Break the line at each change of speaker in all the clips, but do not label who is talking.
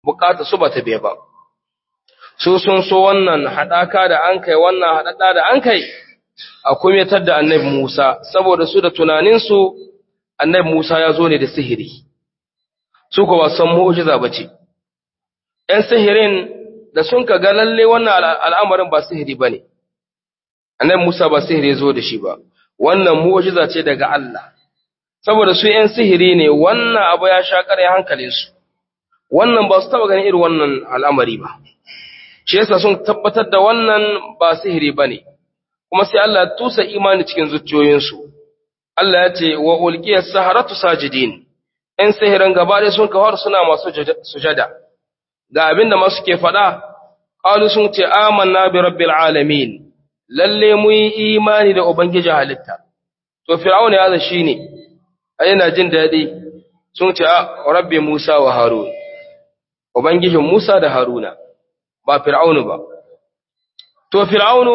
bukata su bata biya ba su sun so wannan hadaka da an kai wannan hadada da an kai a kumetar da annabi Musa saboda su da tunanin su annabi Musa ya zo ne da sihiri su ko ba san mu'jiza bace ɗan sihirin da sun ka ga lalle wannan al'amarin ba sihiri bane annabi Musa ba sihiri zo da shi ba wannan mu'jiza ce daga Allah saboda su ‘yan sihiri ne wannan abu ya sha ƙarya hankalinsu, wannan ba su taɓa ganin irin wannan al'amari ba, shi yasa sun tabbatar da wannan ba sihiri ba ne, kuma sai Allah tusa imani cikin zuciyoyinsu. Allah ya ce, wa ulkiyar saharatu sajidin, ‘yan sihirin gaba ɗaya sun kawar suna masu sujada, ga abin da masu ke faɗa, ƙalu sun ce, amanna bi rabbil alamin, lalle mu yi imani da Ubangiji halitta. To, Fir'auna ya shi ne, yana jin daɗi sun ce a rabbi Musa wa Harun, Ubangijin Musa da Haruna, ba Fir'aunu ba. To, Fir'aunu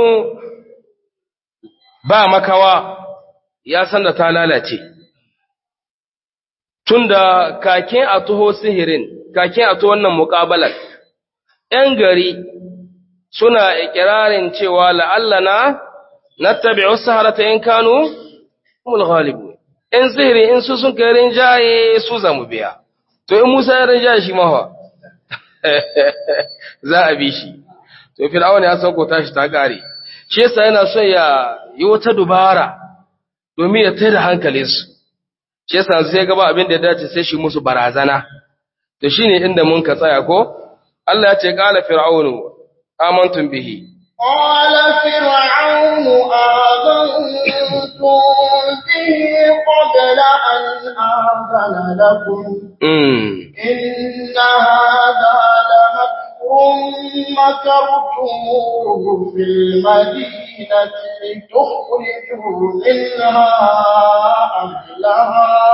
ba makawa ya san da ta lalace, tunda kakin a tuho sihirin, kakin a tuho wannan muƙabalar, ‘yan gari suna ikirarin cewa la'allana na tabi wasu harata ‘yan Kano, umul ghalibu. in sihiri in su sun kai rinjaye su zamu biya to in Musa ya rinjaye shi mawa za a bi shi to fir'aun ya sauko tashi ta kare shi yasa yana son ya yi wata dubara domin ya tada hankalin su shi yasa sai gaba abin da ya dace sai shi musu barazana to shine inda mun ka tsaya ko Allah ya ce qala fir'aunu amantum bihi
قال فرعون آمنتم به قبل أن آذن لكم إن هذا لمكر مكرتموه في المدينة لتخرجوا منها أهلها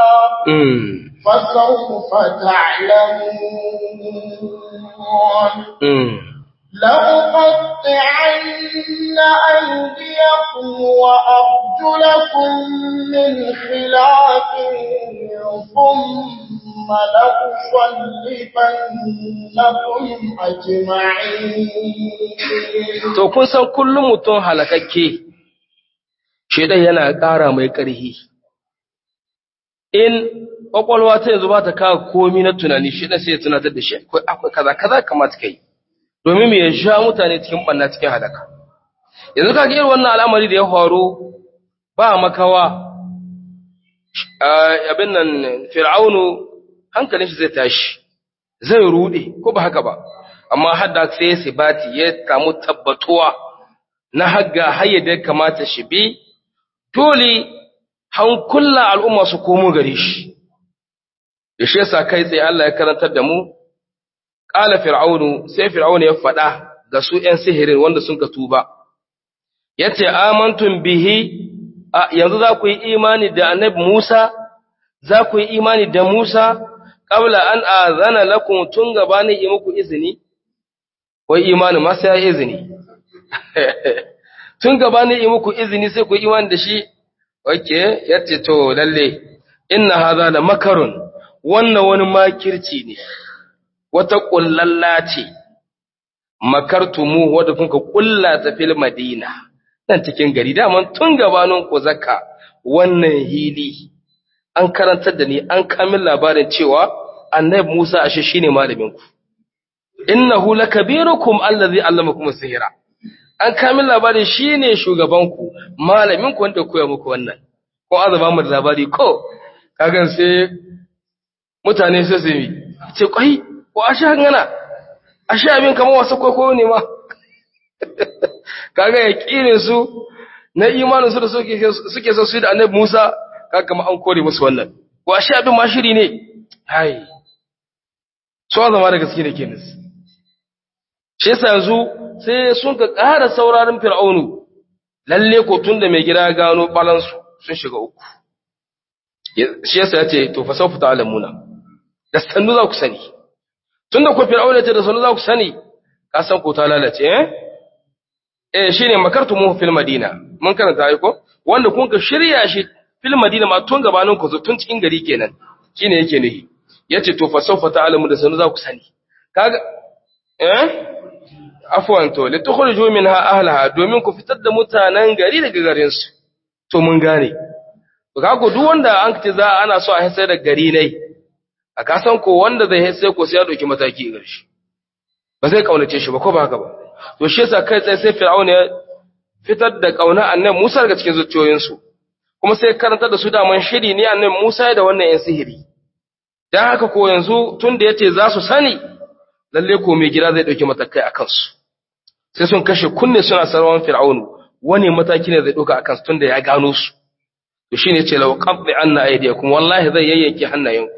فسوف تعلمون لأقطعن أيديكم وأرجلكم من خلاف ثم لأصلبنكم أجمعين
To, kun san kullum mutum halakakke, shaidan yana ƙara mai ƙarhi. In ƙwaƙwalwa ta yanzu ba ta kawo komi na tunani, shaidan sai ya tunatar da shi, akwai kaza, kaza kamata ka yi. domin mu ya sha mutane cikin banna cikin halaka yanzu kaga irin wannan al'amari da ya faru ba makawa abin nan fir'aunu hankalin shi zai tashi zai rude ko ba haka ba amma hadda sai ya sibati ya samu tabbatuwa na hagga hayyada ya kamata shi bi dole hankula al'umma su komo gare shi da shi yasa kai tsaye Allah ya karantar da mu Ƙala Fir'aunu, sai Fir'aunu ya faɗa ga su ’yan sihirin wanda sun ka tuba, ya ce, Amantun bihi, yanzu za ku yi imani da annabi Musa, za ku yi imani da Musa, ƙabla an azana lakun tun gabanin yi muku izini, wai imani masu ya izini. tun gabanin yi muku izini sai ku yi imani da shi, wake, ya ce, To, lalle, inna haza da makarun, wannan wani makirci ne. wata ƙullalla ce, makartumu wadda kuka ƙulla ta fil madina, nan cikin gari, daman tun gabanin ku zaka wannan hili, an karantar da ni, an kamin labarin cewa annabi Musa ashe shi ne malaminku. Innahu lakabirukum allazi allamakum sihira. An kamin labarin shi ne shugabanku, malaminku wanda koya muku wannan. Ko azaba mu da labari ko, kagan sai mutane sai su yi, ce kwai, ko ashe hangana ashe abin kamar wasu kwaikwayo ne ma kaga ya kire su na imanin su da suke so su da annabi Musa kaga kamar an kore musu wannan ko ashe abin ma shiri ne hai so zama da gaske ne kenan shi yasa yanzu sai sun ka ƙara sauraron fir'aunu lalle ko tun da mai gida gano balansu sun shiga uku shi yasa ya ce to fa saufu ta'lamuna da sannu za ku sani tunda ku fir'auna ce da sanu za ku sani ka san ko ta lalace eh eh shine makartu mu fil madina mun karanta ai ko wanda kun ka shirya shi fil madina ma tun gabanin ku tun cikin gari kenan shine yake nihi yace to fa sawfa ta'lamu da sanu za ku sani kaga eh afwan to litukhruju minha ahlaha domin ku fitar da mutanen gari daga garin su to mun gane to kaga duk wanda an ce za ana so a hisa da gari ne a kasan ko wanda zai hisa ko sai ya dauki mataki ga shi ba zai kaunace shi ba ko ba haka ba to shi yasa kai tsaye sai fir'aun ya fitar da kauna annabi Musa daga cikin zuciyoyinsu kuma sai karanta da su daman shiri ne annabi Musa da wannan yan sihiri dan haka ko yanzu tunda yace za su sani lalle ko mai gida zai dauki matakai akan su sai sun kashe kunne suna sarwan fir'aun wani mataki ne zai dauka akan su tunda ya gano su to shine yace law qaddi anna aydiyakum wallahi zai yayyanke hannayenku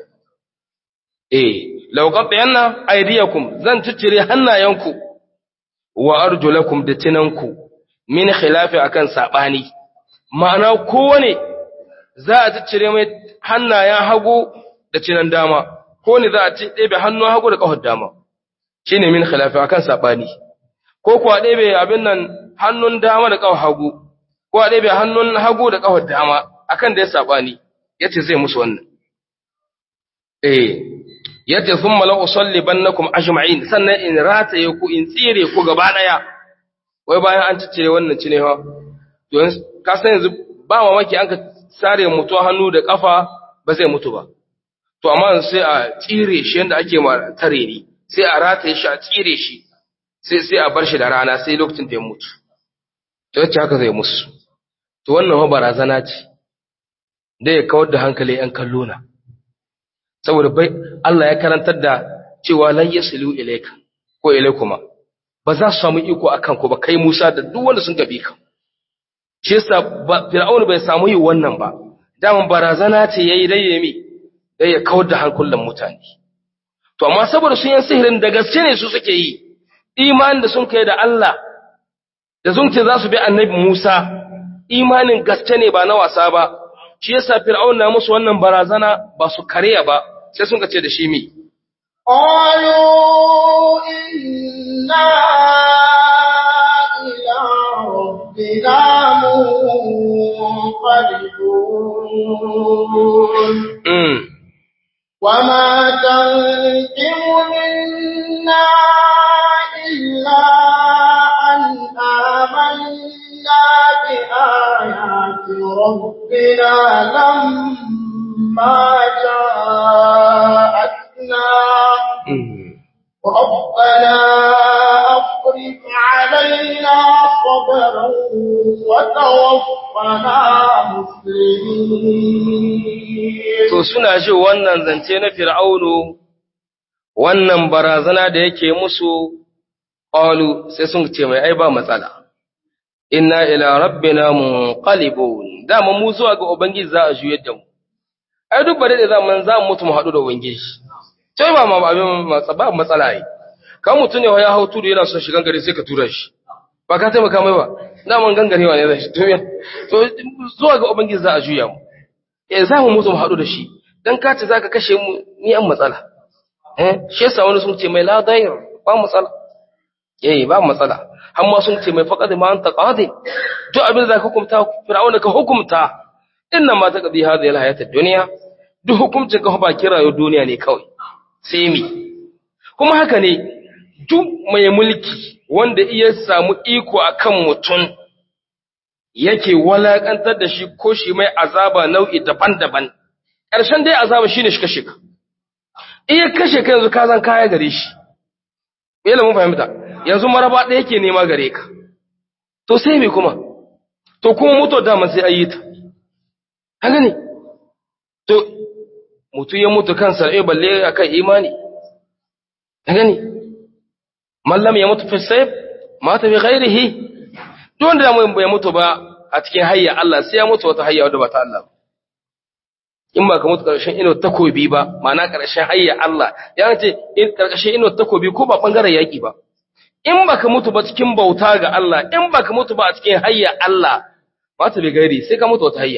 eh law qaddi anna aydiyakum zan ciccire hannayenku wa arjulakum da tinanku min khilafi akan sabani ma'ana kowane za a ciccire mai hannayen hagu da cinan dama ko ne za a ci ɗebe hannun hagu da ƙafar dama shine min khilafi akan sabani ko kuwa ɗebe abin nan hannun dama da ƙafar hagu ko a ɗebe hannun hagu da ƙafar dama akan da ya sabani yace zai musu wannan eh yace thumma la usallibannakum ajma'in sannan in rataye ku in tsire ku gaba daya wai bayan an ciccire wannan cine ha to ka san yanzu ba mamaki an ka sare mutu hannu da kafa ba zai mutu ba to amma sai a tsire shi yanda ake ma tare ni sai a rataye shi a tsire shi sai sai a bar shi da rana sai lokacin da ya mutu to yace haka zai musu to wannan ma barazana ce da ya kawar da hankali yan kallo na saboda bai Allah ya karantar da cewa lan yasilu ilayka ko ilaykuma ba za su samu iko akan ku ba kai Musa da duk wanda sun gabe ka shi yasa Fir'aun bai samu yi wannan ba daman barazana ce yayi dai yemi dai ya kawar da hankulan mutane to amma saboda sun yi sihirin da gaske ne su suke yi imanin da sun kai da Allah da sun ce za su bi annabi Musa imanin gaske ne ba na wasa ba shi yasa Fir'aun na musu wannan barazana ba su kariya ba sai sun ce da shi mi
قالوا إنا إلى ربنا منقلبون
mm.
وما تنقم منا إلا أن آمنا بآيات ربنا لما جاءتنا
Mm.
ربنا أفرغ علينا صبرا وتوفنا مسلمين
to suna ji wannan zance na fir'aunu wannan barazana da yake musu qalu sai sun ce mai ai ba matsala inna ila rabbina munqalibun dama mu zuwa ga ubangiji za a juyar da mu ai duk bare da zaman za mu mutu mu haɗu da ubangiji sai ba ma abin matsa ba matsala ai kan mutum ne ya hau tudu yana son shigan gari sai ka tura shi ba ka taimaka mai ba daman gangarewa ne zai shi to zuwa ga ubangiji za a juya mu eh za mu mutu mu haɗu da shi dan ka ce zaka kashe mu ni an matsala eh shi yasa wani sun ce mai la dair ba matsala eh ba matsala har ma sun ce mai faqad ma anta qadi duk abin da zaka hukunta fir'auna ka hukunta inna ma taqdi hadhihi alhayat ad-dunya duk hukuncin ka ba kirayo duniya ne kawai sai mi kuma haka ne duk mai mulki wanda iya samu iko akan mutum yake walakantar da shi ko shi mai azaba nau'i daban-daban ƙarshen dai azaba shine shi kashe ka iya kashe ka yanzu ka zan kaya gare shi yana mun fahimta yanzu maraba ɗaya yake nema gare ka to sai me kuma to kuma mutu dama sai ayi ta haka ne to mutu ya mutu kansa eh balle akan imani haka ne mallam ya mutu fi sayf mata bi ghairihi duk wanda bai mutu ba a cikin hayya Allah sai ya mutu wata hayya wadda ba ta Allah ba in ba ka mutu ƙarshen ino takobi ba ma'ana ƙarshen hayya Allah ya ce in ƙarshen ino takobi ko ba ɓangaren yaƙi ba in ba ka mutu ba cikin bauta ga Allah in ba ka mutu ba a cikin hayya Allah ba ta bi gairi sai ka mutu wata hayya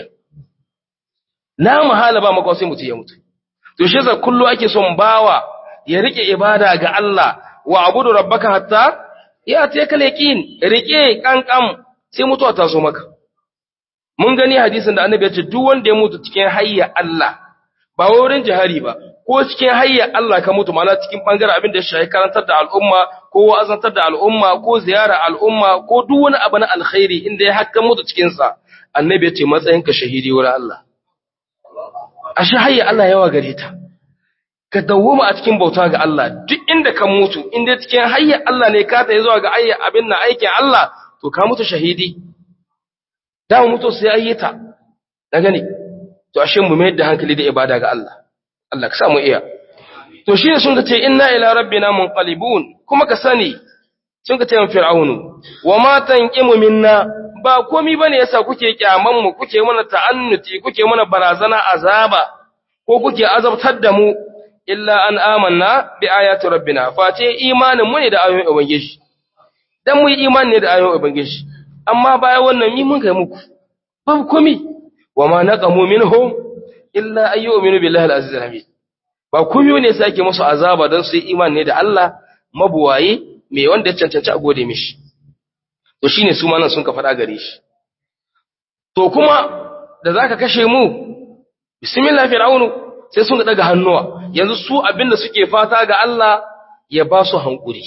na mahala ba makwa sai mutu ya mutu to shi yasa kullu ake son bawa ya rike ibada ga Allah wa abudu rabbaka hatta ya ta kal yaqin rike kankan sai mutuwa ta zo maka mun gani hadisin da annabi ya ce duk wanda ya mutu cikin hayya Allah ba wurin jihari ba ko cikin hayya Allah ka mutu ma'ana cikin bangaren abin da ya shafi karantar da al'umma ko wa'azantar da al'umma ko ziyara al'umma ko duk wani abu na alkhairi inda ya hakka mutu cikin sa annabi ya ce matsayin ka shahidi wurin Allah ashe hayya Allah yawa gare ta ka dawwama a cikin bauta ga Allah duk inda ka mutu inda cikin hayya Allah ne ka tayi zuwa ga hayya abin na aikin Allah to ka mutu shahidi da mu mutu sai ayyata da gani to ashe mu mai da hankali da ibada ga Allah Allah ka sa mu iya to shi ne sun ka ce inna ila rabbina munqalibun kuma ka sani sun ka ce min fir'aunu wa ma tanqimu minna ba komi bane yasa kuke kyaman mu kuke mana ta'annuti kuke mana barazana azaba ko kuke azabtar da mu illa an amanna bi ayati rabbina face imanin mu ne da ayoyin ubangiji dan mu yi imani ne da ayoyin ubangiji amma bayan wannan mi mun kai muku babu komi wa ma naqamu minhum illa ayyuminu billahi al-aziz al-hamid ba komi ne sake musu azaba dan su yi imani ne da Allah mabuwaye me wanda ya cancanci a gode mishi to shine su ma nan sun ka faɗa gare shi to kuma da zaka kashe mu bismillah fir'aunu sai sun daga hannuwa yanzu su abinda suke fata ga Allah ya ba su hankuri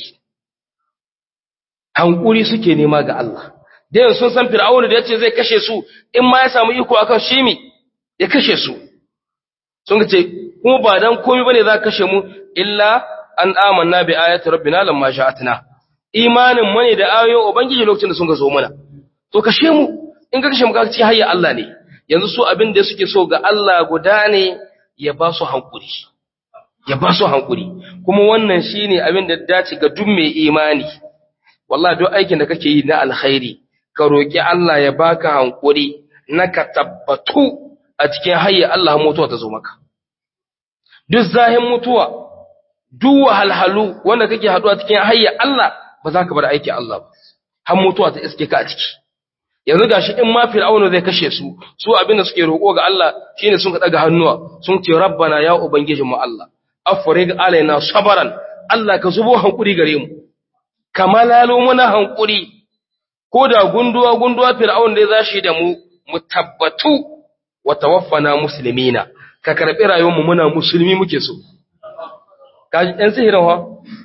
hankuri suke nema ga Allah da yanzu sun san fir'aunu da yace zai kashe su in ma ya samu iko akan shi mi ya kashe su sun ce kuma ba dan komai bane za ka kashe mu illa an amanna bi ayati rabbina lamma sha'atna imanin mu ne da ayoyin ubangiji lokacin da sun ga zo mana to kashe mu in ka kashe mu ka ci hayya Allah ne yanzu su abin da suke so ga Allah guda ne ya ba su hankuri ya ba su hankuri kuma wannan shine abin da dace ga duk mai imani wallahi duk aikin da kake yi na alkhairi ka roki Allah ya baka hankuri na ka tabbatu a cikin hayya Allah mutuwa ta zo maka duk zahin mutuwa duk wahalhalu wanda kake haduwa cikin hayya Allah ba za ka bar aiki Allah ba har mutuwa ta iske ka a ciki yanzu gashi in ma fir'auna zai kashe su su abinda suke roƙo ga Allah shine sun ka daga hannuwa sun ce rabbana ya ubangiji mu Allah afrig alaina sabaran Allah ka zubo hankuri gare mu kamalalo muna hankuri ko da gunduwa gunduwa fir'auna dai zashi da mu mu tabbatu wa tawaffana muslimina ka karbi rayuwar mu muna musulmi muke so kaji ɗan sihirin ha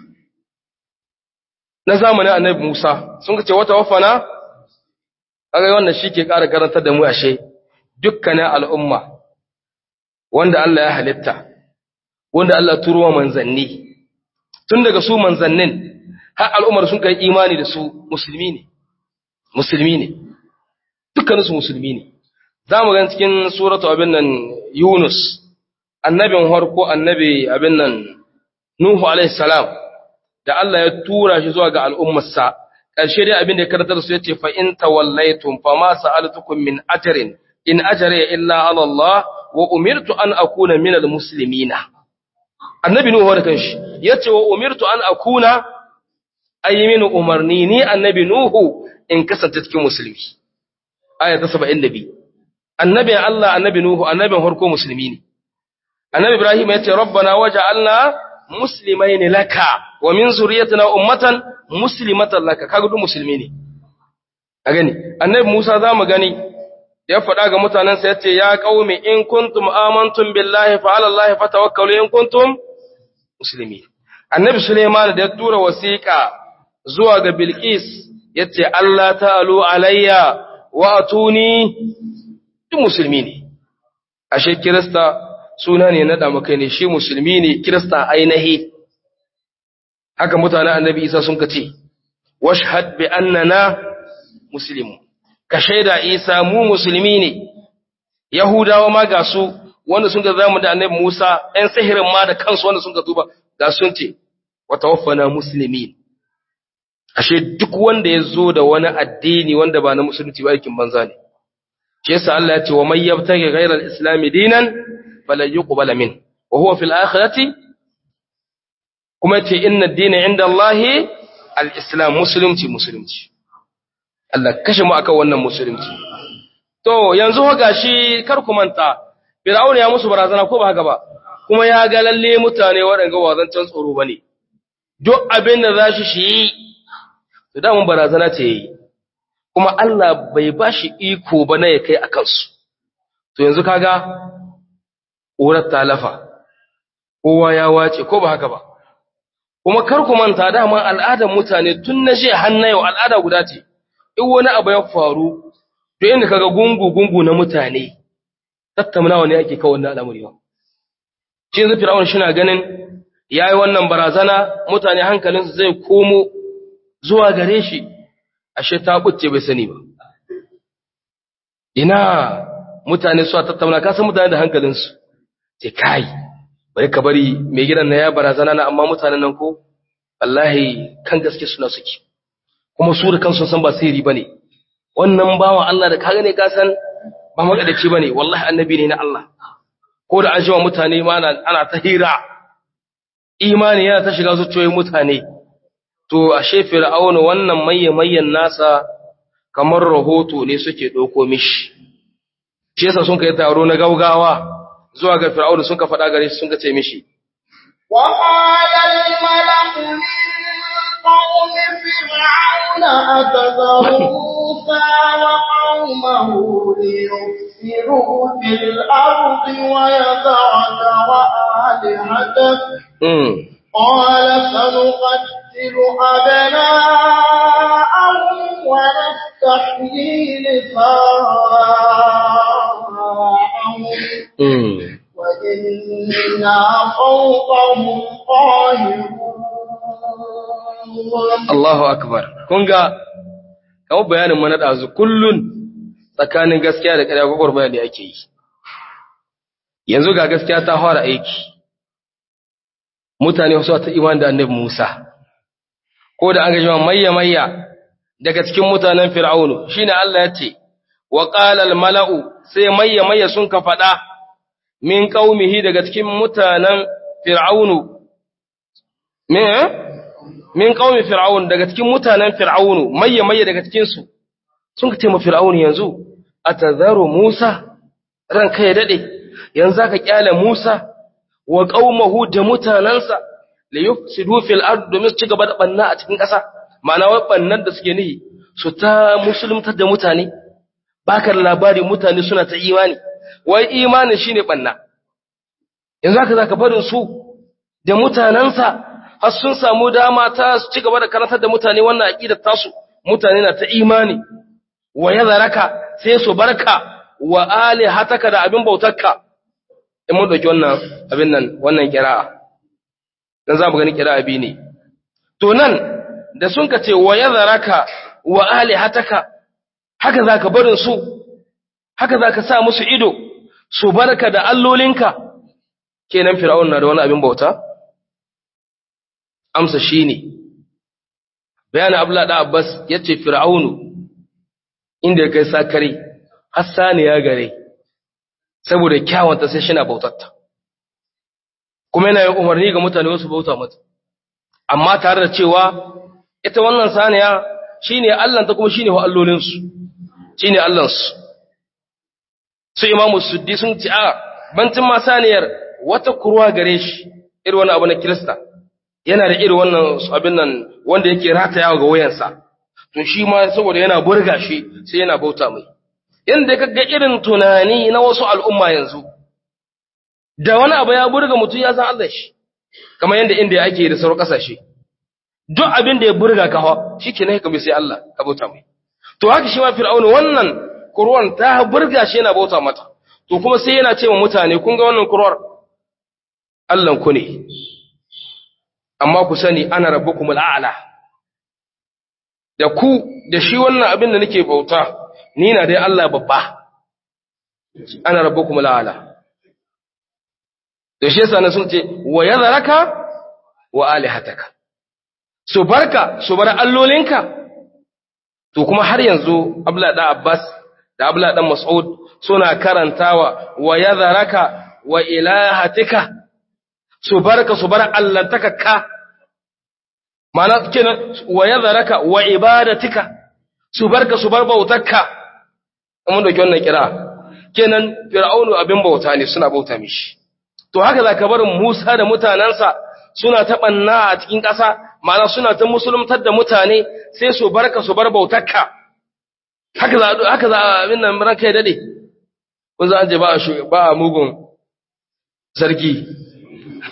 na zamanin annabi Musa sun ce wata wafana kaga wannan shi ke ƙara karantar da mu ashe dukkanin al'umma wanda Allah ya halitta wanda Allah turuwa manzanni tun daga su manzannin har al'ummar sun kai imani da su musulmi ne musulmi ne dukkaninsu musulmi ne za mu gan cikin suratu abin nan Yunus annabin harko annabi abin nan Nuhu alaihi salam da Allah ya tura shi zuwa ga al'ummarsa ƙarshe dai abin da ya karatar su yace fa in tawallaytum fa ma sa'altukum min ajrin in ajri illa ala Allah wa umirtu an akuna min almuslimina annabi nuhu da kanshi yace wa umirtu an akuna aymin umarni ni annabi nuhu in kasance cikin musulmi aya ta 72 annabi Allah annabi nuhu annabin harko musulmi ne annabi ibrahim yace rabbana waj'alna muslimaini laka wa min zuriyatina ummatan muslimatan laka kaga duk musulmi ne a gani annabi Musa zamu gani ya faɗa ga mutanen sa yace ya qaumi in kuntum amantum billahi fa ala allahi fatawakkalu in kuntum muslimin annabi Sulaiman da ya tura wasiqa zuwa ga Bilqis yace Allah ta'alu alayya wa atuni duk musulmi ne ashe kirista suna ne na damakai ne shi musulmi ne kirista ainihi haka mutanen annabi isa sun ka ce washhad bi annana muslimu ka shaida isa mu musulmi ne yahudawa ma ga su wanda sun ga zamu da annabi musa ɗan sihirin ma da kansu wanda sun ka tuba ga sun ce wa tawaffana muslimin ashe duk wanda ya zo da wani addini wanda ba na musulunci ba aikin banza ne shi yasa Allah ya ce wa may yabtaghi ghayra al-islam dinan falan yuqbala min wa huwa fil akhirati kuma ce inna ad-dina inda Allah al-islam musulunci musulunci Allah kashe mu akan wannan musulunci to yanzu ho gashi kar ku manta Fir'auna ya musu barazana ko ba haka ba kuma ya ga lalle mutane waɗanda wazancan tsoro bane duk abin da za shi shi to da mun barazana ce yi kuma Allah bai ba shi iko ba na ya kai a kansu to yanzu kaga ƙurar talafa kowa ya wace ko ba haka ba kuma kar ku manta dama al'adar mutane tun na je har na yau al'ada guda ce in wani abu ya faru to inda kaga gungu gungu na mutane tattaunawa ne ake kawo wannan al'amari ba shi yanzu fir'aun shi na ganin yayi wannan barazana mutane hankalinsu zai komo zuwa gare shi ashe ta bucce bai sani ba ina mutane su tattauna ka san mutane da hankalinsu sai kai bari ka bari mai gidan na ya barazana na amma mutanen nan ko wallahi kan gaske suna suke kuma su da kansu san ba sirri bane wannan bawa Allah da ka gane ka san ba magadaci bane wallahi annabi ne na Allah ko da an mutane ma ana ta hira imani yana ta shiga zuciyoyin mutane to ashe fir'auna wannan maye mayen nasa kamar rahoto ne suke ɗauko mishi shi yasa sun kai taro na gaugawa zuwa ga fir'auna sun ka faɗa gare shi sun ka ce mishi
وقال الملأ من قوم فرعون أتذر موسى وقومه ليفسدوا في الأرض ويذرك وآلهتك
mm.
قال سنقتل أبناءهم ونستحيي نساءهم
Mm.
وإنا فوقهم قاهرون
Allahu akbar kun ga kawo bayanin mana ɗazu kullun tsakanin gaskiya da ƙarya gwagwarmaya ne ake yi yanzu ga gaskiya ta fara aiki mutane wasu ta iman da annabi Musa ko da an ga jama'a mayya mayya daga cikin mutanen Fir'aunu shine Allah ya ce wa qala al mala'u sai mayya mayya sun ka faɗa min qaumihi daga cikin mutanen Fir'aunu me min qaumi fir'aun daga cikin mutanen fir'aunu mayya mayya daga cikin su sun ka ce ma fir'aunu yanzu atazaru Musa ran kai dade yanzu ka kyale Musa wa qaumahu da mutanansa li yufsidu fil ard domin su ci gaba da banna a cikin ƙasa ma'ana wai bannan da suke nihi su ta musuluntar da mutane baka da labari mutane suna ta imani wai imani shine banna yanzu haka zaka barin su da mutanansa har sun samu dama ta su ci gaba da karantar da mutane wannan aqidar tasu mutane na ta imani wa yadharaka sai su barka wa alihataka da abin bautarka in mun dauki wannan abin nan wannan qira'a dan za mu gani qira'a bi ne to nan da sun ka ce wa yadharaka wa alihataka haka zaka barin su haka zaka sa musu ido su barka da allolinka kenan fir'aun na da wani abin bauta amsa shi ne bayanin abla da abbas ya ce fir'aunu inda ya kai sakare hassani ya gare saboda kyawanta sai shina bautatta kuma yana yin umarni ga mutane wasu bauta mata amma tare da cewa ita wannan saniya shine allanta kuma shine wa allolinsu shine allansu su imamu suddi sun ci a bantin ma saniyar wata kurwa gare shi irin wani abu na kirista yana da irin wannan abin nan wanda yake ratayawa ga wayansa to shi ma saboda yana burga shi sai yana bauta mai inda kaga irin tunani na wasu al'umma yanzu da wani abu ya burga mutum ya san Allah shi kamar yanda inda ake da sauran kasashe duk abin da ya burga ka hawa shikenan ka bi sai Allah ka bauta mai to haka shi ma fir'auna wannan kurwan ta burga shi yana bauta mata to kuma sai yana ce wa mutane kun ga wannan kurwar Allah ku ne amma ku sani ana rabbukumul a'la da ku da shi wannan abin da nake bauta ni na dai Allah babba ana rabbukumul a'la da shi yasa na sun ce wa yadharaka wa alihataka su barka su bar allolinka to kuma har yanzu abla da abbas da abla dan mas'ud suna karantawa wa yadharaka wa ilahatika su barka su bar allantaka ka mana kenan wa yadharaka wa ibadatika su barka su bar bautarka mun dauki wannan kira kenan fir'aunu abin bauta ne suna bauta mishi to haka zaka barin Musa da mutanansa suna ta banna a cikin ƙasa mana suna ta musulmantar da mutane sai su barka su bar bautarka haka za haka za abin nan ranka ya dade kun za an je ba a ba a mugun sarki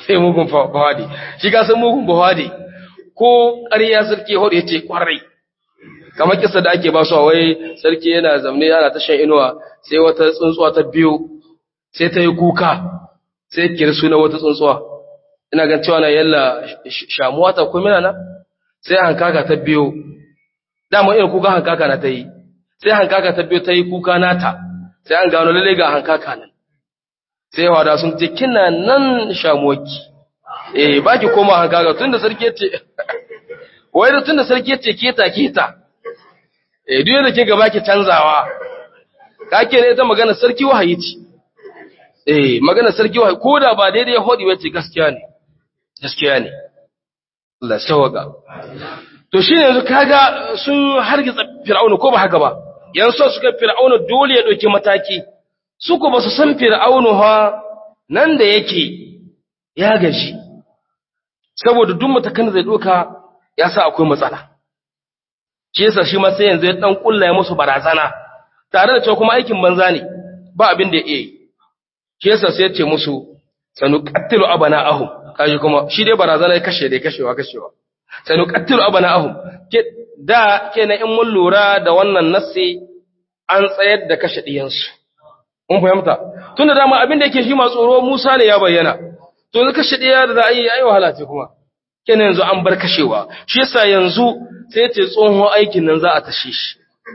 sai mugun bahadi shi ka san mugun bahadi ko ƙarya sarki hudu ya ce ƙwarai kamar kisa da ake ba su wai sarki yana zamne yana ta shan inuwa sai wata tsuntsuwa ta biyu sai ta yi kuka sai kiri suna wata tsuntsuwa ina gan cewa na yalla shamuwa ta kuma na sai hankaka ta biyu dama irin kuka hankaka na ta yi sai hankaka ta biyu ta yi kuka nata sai an gano lalle ga hankaka nan sai wada sun ce kina nan shamuwarki eh baki koma hankaka tunda sarki yace wai da tunda sarki yace keta keta eh duk yadda ke gaba ki canzawa kake ne ita magana sarki wahayi ce eh magana sarki wahayi ko da ba daidai hodi wace gaskiya ne gaskiya ne Allah sawaga to shi yanzu kaga sun hargitsa fir'auna ko ba haka ba yanzu suka fir'auna dole ya dauki mataki su ko ba su san fir'auna ha nan da yake ya gaji saboda duk matakan da zai doka ya sa akwai matsala shi yasa shi ma sai yanzu ya dan kulla ya musu barazana tare da cewa kuma aikin banza ne ba abin da ya yi shi yasa sai ya ce musu sanu qattilu abana ahum kaji kuma shi dai barazana ya kashe dai kashewa kashewa sanu qattilu abana ahum ke da kenan in mun lura da wannan nassi an tsayar da kashe diyansu mun fahimta tunda dama abin da yake shi ma tsoro Musa ne ya bayyana to yanzu kashe diya da za a yi ai wahala ce kuma kenan yanzu an bar kashewa shi yasa yanzu sai ce tsohon aikin nan za a tashe shi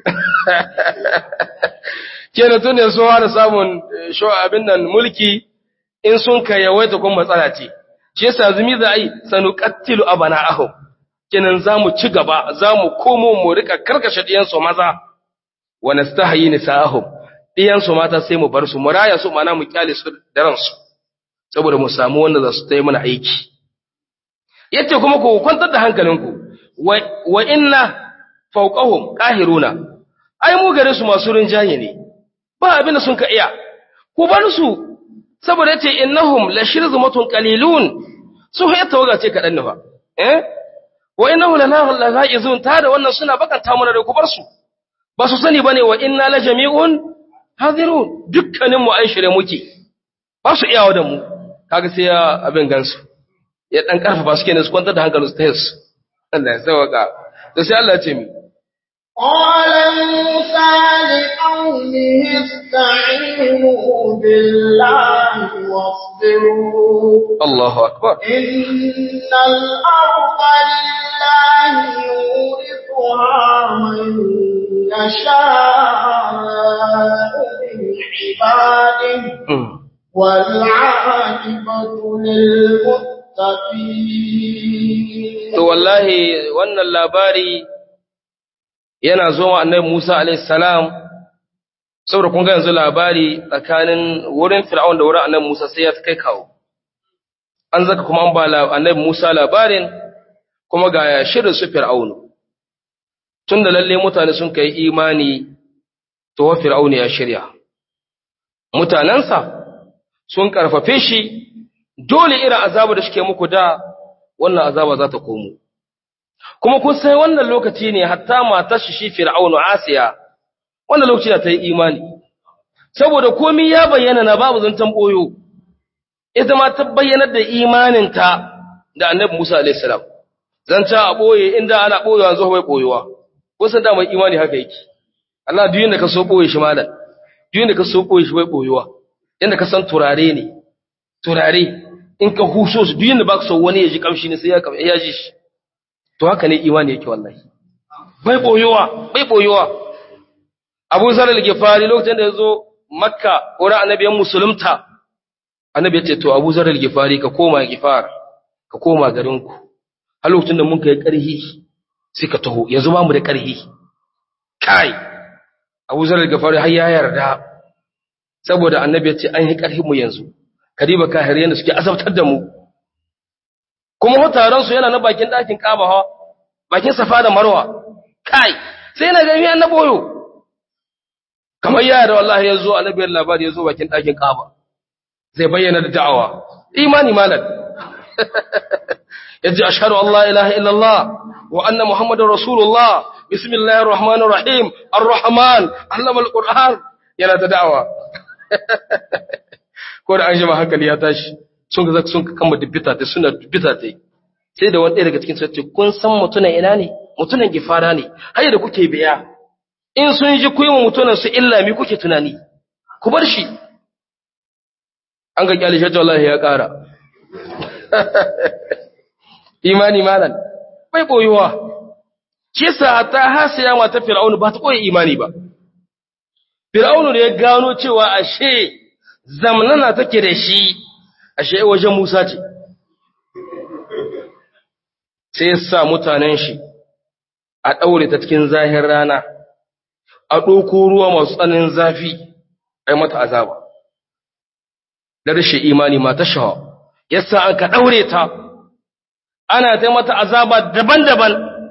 kenan tun yanzu da samun abin nan mulki in sun ka yawaita kuma matsala ce shi yasa zumi za a yi sanu kattilu abana aho kenan za mu ci gaba za mu komo mu rika karkashe ɗiyansu maza wa nastahayi nisa'ahum ɗiyansu mata sai mu bar su mu raya su mana mu kyale su da ransu saboda mu samu wanda za su ta yi mana aiki yace kuma ku kwantar da hankalinku wa inna fawqahum qahiruna ai mu gare su masu rinjaye ne ba abin da sun ka iya ku bar su saboda yace innahum la shirzumatun qalilun su hay tawaga ce kadan ne fa eh wa innahu lana ghaizun ta da wannan suna bakanta mana da ku bar su ba su sani bane wa inna la jami'un hadirun dukkanin mu an shirye muke ba su iyawa da mu kaga sai ya abin gansu ya dan karfafa su kenan su kwantar da hankalinsu ta yansu Allah ya sauka to sai Allah ya ce mi
قال موسى لقومه استعينوا بالله واصبروا
Allahu akbar
إن الأرض لله يورثها من يشاء من عباده
Mm.
والعاقبة للمتقين
to wallahi wannan labari yana zo wa annabi Musa alayhi salam saboda kun ga yanzu labari tsakanin wurin Fir'aun da wurin annabi Musa sai ya kai kawo an zaka kuma an ba la- annabi Musa labarin kuma ga shirin su Fir'aun tunda lalle mutane sun kai imani to wa Fir'aun ya shirya mutanansa sun karfafe shi dole irin azaba da shike muku da wannan azaba za ta komo kuma kun sai wannan lokaci ne hatta matar shi shi fir'aunu asiya wannan lokaci da ta yi imani saboda komai ya bayyana na babu zantan boyo ita ma ta bayyana da imaninta da annabi Musa alaihi salam zanta a boye inda ana boyewa yanzu bai boyewa ko san da mai imani haka yake Allah duk yanda ka so boye shi malam duk yanda ka so boye shi bai boyewa yanda ka san turare ne turare in ka huso su duk yanda ba ka so wani ya ji kamshi ne sai ya kam- ya ji shi to haka ne imani yake wallahi bai boyowa bai boyowa Abu Zar al-Ghifari lokacin da yazo Makka wurin annabiyan musulunta annabi ya ce to Abu Zar al-Ghifari ka koma Ghifar ka koma garinku har lokacin da mun kai karhi sai ka taho yanzu ba mu da karhi kai Abu Zar al-Ghifari har ya yarda saboda annabi ya ce an yi karhi mu yanzu kadiba kahiriyan da suke azabtar da mu kuma taron su yana na bakin ɗakin Kaaba ha bakin Safa da Marwa kai sai na gani an boyo kamar yaya da wallahi yazo annabiyar labari yazo bakin ɗakin Kaaba zai bayyana da da'awa imani malam yaji ashhadu an la ilaha illallah wa anna muhammadar rasulullah bismillahir rahmanir rahim arrahman allama alquran yana da da'awa ko da an jima hankali ya tashi sun ga sun kama dubbita ta suna dubbita ta sai da wani ɗaya daga cikin su ce kun san mutunan ina ne mutunan gifara ne har da kuke biya in sun ji ku yi wa mutunan su illa mi kuke tunani ku bar shi an ga kyale shi wallahi ya ƙara imani malan bai boyuwa shi yasa ta hasiya mata fir'aunu ba ta koyi imani ba fir'aunu da ya gano cewa ashe zamnana take da shi ashe wajen Musa ce sai ya sa mutanen shi a daure ta cikin zahir rana a ɗauko ruwa masu tsananin zafi ai mata azaba da rashin imani mata shawa yasa an ka daure ta ana ta mata azaba daban-daban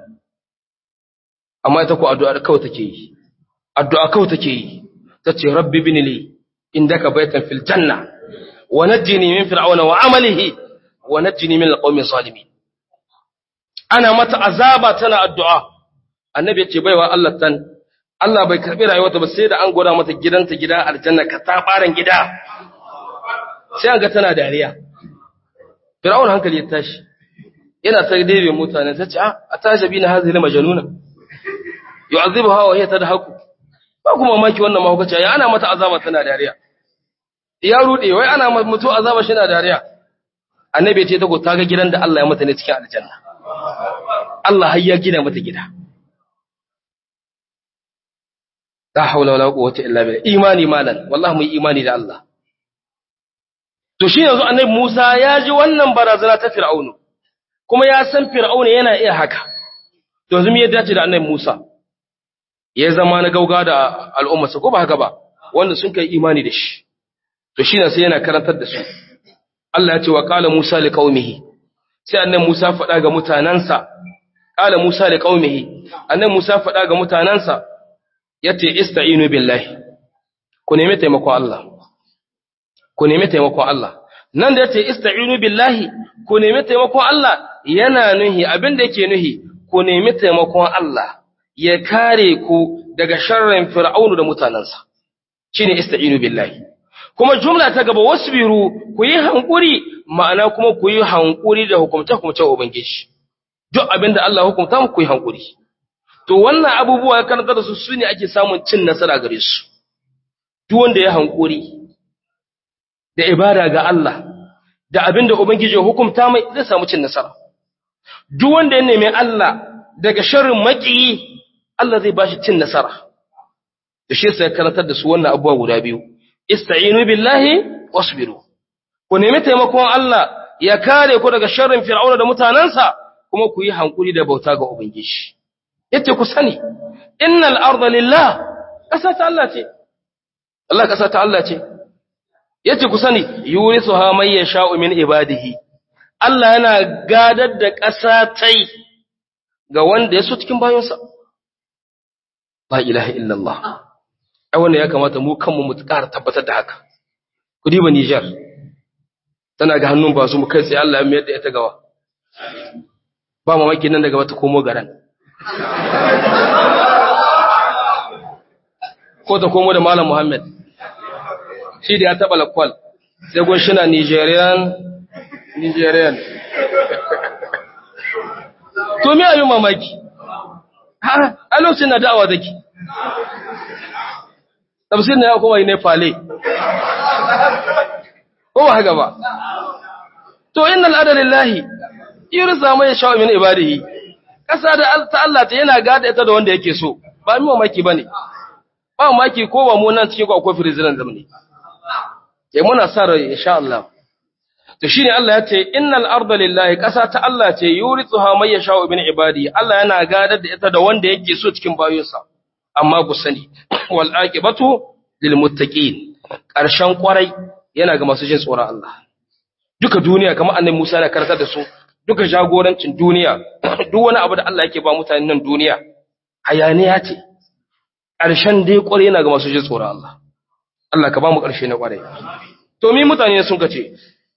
amma ita ko addu'a kawai take yi addu'a kawai take yi tace rabbi bin li indaka baytan fil janna wa najjini min fir'auna wa amalihi wa najjini min alqawmi zalimin ana mata azaba tana addu'a annabi ya ce baiwa Allah tan Allah bai karbi rayuwarta ba sai da an gwada mata gidanta gida aljanna ka ta baran gida sai an ga tana dariya fir'auna hankali ya tashi yana ta daidai mutane ta ce a tajabi na hazili majanuna yu'azibuha wa hiya tadhaku ba kuma mamaki wannan mahaukaci ya ana mata azaba tana dariya ya rude wai ana mutu azaba shi na dariya annabi ya ce ta ko ta ga gidan da Allah ya mata ne cikin aljanna Allah har ya gina mata gida la haula wala quwwata illa billah imani malan wallahi mu imani da Allah to shi yanzu annabi Musa ya ji wannan barazana ta Fir'aunu kuma ya san Fir'aunu yana iya haka to yanzu me ya dace da annabi Musa ya zama na gauga da al'ummarsa ko ba haka ba wanda sun kai imani da shi to shi ne sai yana karantar da su Allah ya ce wa qala Musa li qaumihi sai annabi Musa faɗa ga mutanansa qala Musa li qaumihi annabi Musa faɗa ga mutanansa yace ista'inu billahi ku nemi taimakon Allah ku nemi taimakon Allah nan da yace ista'inu billahi ku nemi taimakon Allah yana nuhi abin da yake nuhi ku nemi taimakon Allah ya kare ku daga sharrin fir'aunu da mutanansa shine ista'inu billahi kuma jumla ta gaba wasbiru ku yi hankuri ma'ana kuma ku yi hankuri da hukumta hukumta ubangiji duk abin da Allah hukumta mu ku yi hankuri to wannan abubuwa ya karanta da su sune ake samun cin nasara gare su duk wanda ya hankuri da ibada ga Allah da abinda ubangiji ya hukunta mai zai samu cin nasara duk wanda ya nemi Allah daga sharrin makiyi Allah zai bashi cin nasara da shi sai karantar da su wannan abubuwa guda biyu ista'inu billahi wasbiru ku nemi taimakon Allah ya kare ku daga sharrin fir'auna da mutanansa kuma ku yi hankuri da bauta ga ubangiji yace ku sani innal arda lillah kasa ta Allah ce Allah kasa ta Allah ce yace ku sani yurisuha man yasha'u min ibadihi Allah yana gadar da ƙasa tai ga wanda ya so cikin bayonsa la ilaha illallah ai wannan ya kamata mu kanmu mu ƙara tabbatar da haka ku diba Niger tana ga hannun ba su mu kai sai Allah ya mayar da ita gawa ba mamaki nan daga wata komo garan ko ta komo da Malam Muhammad shi da ya taɓa lakwal sai gun shi na Nigerian Nigerian to me abin mamaki a lokacin na da'awa zaki tafsir na ya kuma yi ne fale ko ba haka ba to innal adalillahi yurza mai sha'a min ibadihi kasa da ta Allah ta yana gada ita da wanda yake so ba mi mamaki bane ba mamaki ko ba mu nan cikin ku akwai president zamani eh muna sa rai insha Allah to shine Allah ya ce innal arda lillahi kasa ta Allah ce yurithuha may yasha'u min ibadi Allah yana gadar da ita da wanda yake so cikin bayonsa amma ku sani wal aqibatu lil muttaqin karshen kwarai yana ga masu jin tsoron Allah duka duniya kamar annabi Musa da karkar da su duka jagorancin duniya duk wani abu da Allah yake ba mutanen nan duniya hayaniya ce ƙarshen dai kwarai yana ga masu jin tsoron Allah Allah ka ba mu ƙarshe na kwarai to mi mutane sun kace